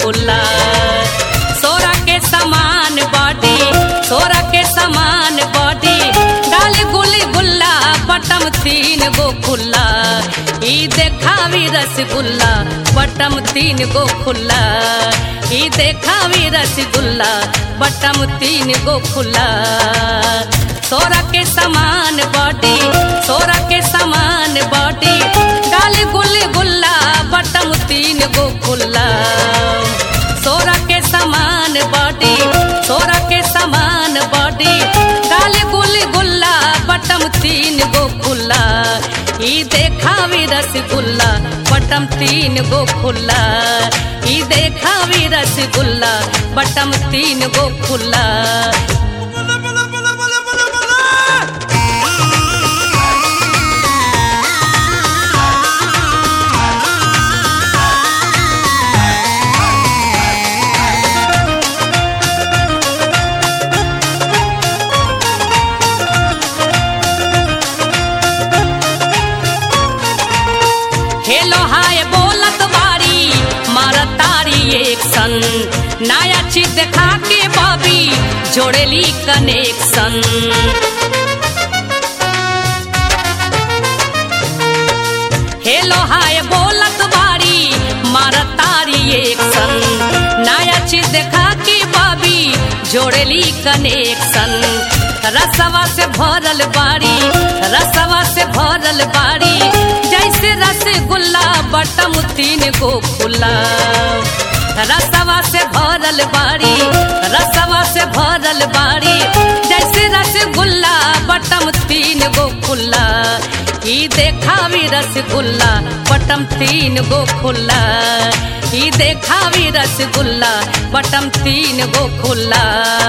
खुला सोरा के समान बॉडी सोरा के समान बॉडी डाली गुली गुल्ला बटम तीन गो खुला ई देखावी रसगुल्ला बटम तीन गो खुला ई देखावी रसगुल्ला बटम तीन गो खुला सोरा के समान बॉडी सोरा के समान बॉडी डाली गुली गुल्ला बटम तीन गो खुला सोरा के समान बॉडी सोरा के समान बॉडी डाली गुली गुल्ला बटम तीन गो खुला ई देखावी रसगुल्ला बटम तीन गो खुला ई देखावी रसगुल्ला बटम तीन गो खुला हेलो हाय बोलत बारी मारत तारी एक सन नया चीज देखा के बबी जोड़ेली कनेक्शन हेलो हाय बोलत बारी मारत तारी एक सन नया चीज देखा के बबी जोड़ेली कनेक्शन रसवा से भरल बाड़ी रसवा से भरल बाड़ी जैसे रसगुल्ला बटम तीन गो खुला रसवा से भरल बाड़ी रसवा से भरल बाड़ी जैसे रसगुल्ला बटम तीन गो खुला ई देखावी रसगुल्ला बटम तीन गो खुला ई देखावी रसगुल्ला बटम तीन गो खुला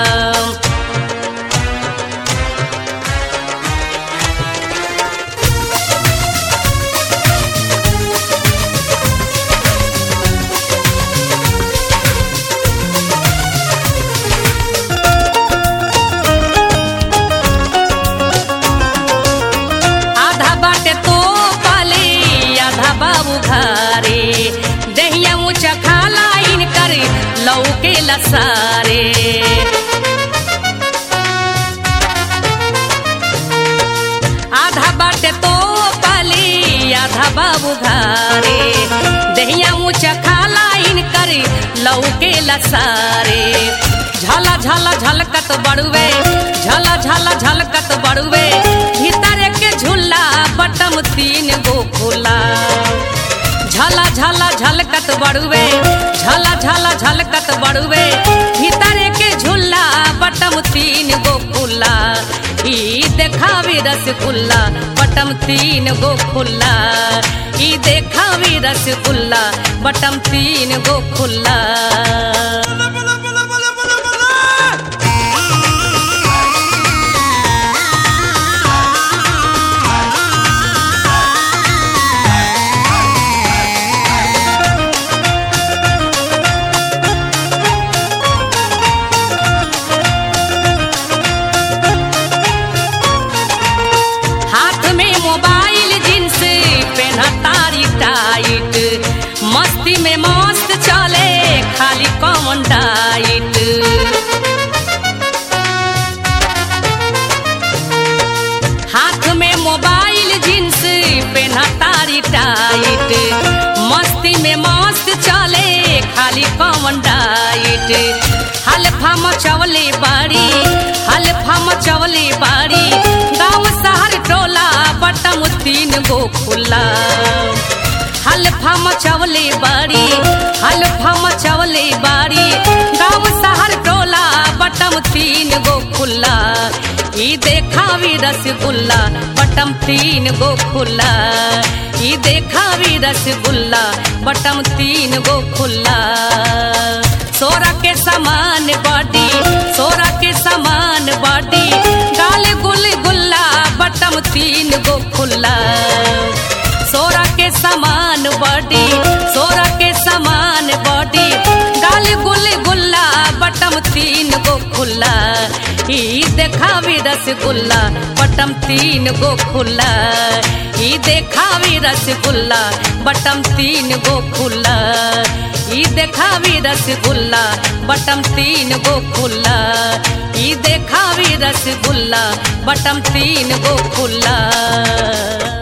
आधा बाटे तो पाले आधा बाबू घारे दहिया ऊंचा खाला इन कर लौके लसारे आधा बाटे तो पाले आधा बाबू घारे दहिया ऊंचा खाला इन कर लौके लसारे झला झला झलकत बड़ुए झला झला झलकत बड़ुए भीतर के झूला बटम तीन गो खुला झला झला झलकत बड़ुए झला झला झलकत बड़ुए भीतर के झूला बटम तीन गो खुला ई देखावी रसगुल्ला बटम तीन गो खुला ई देखावी रसगुल्ला बटम तीन गो खुला हाथ में मोबाइल जींस पेन्हा तारी टाइट मस्ती में मस्त चले खाली कॉमन डाइट हाथ में मोबाइल जींस पेन्हा तारी टाइट मस्ती में मस्त चले खाली कॉमन डाइट हल्फा मचवले बाड़ी हल्फा मचवले बाड़ी गाँव शहर टोला बटम तीन गो खुला हल्फा मचवले बाड़ी हल्फा मचवले बाड़ी गाँव शहर टोला बटम तीन गो खुला ई देखावी रसगुल्ला बटम तीन गो खुला ई देखावी रसगुल्ला बटम तीन गो खुला सोरा के समान बॉडी सोरा के समान बॉडी गाल गुल गुल्ला बटम तीन गो खुला सोरा के समान बॉडी सोरा के समान बॉडी गाल गुल गुल्ला बटम तीन गो खुला ई देखावी रसगुल्ला बटम तीन गो खुला ई देखावी रसगुल्ला बटम तीन गो खुला ई देखावी रसगुल्ला बटम तीन गो खुल्ला ई देखावी रसगुल्ला बटम तीन गो खुल्ला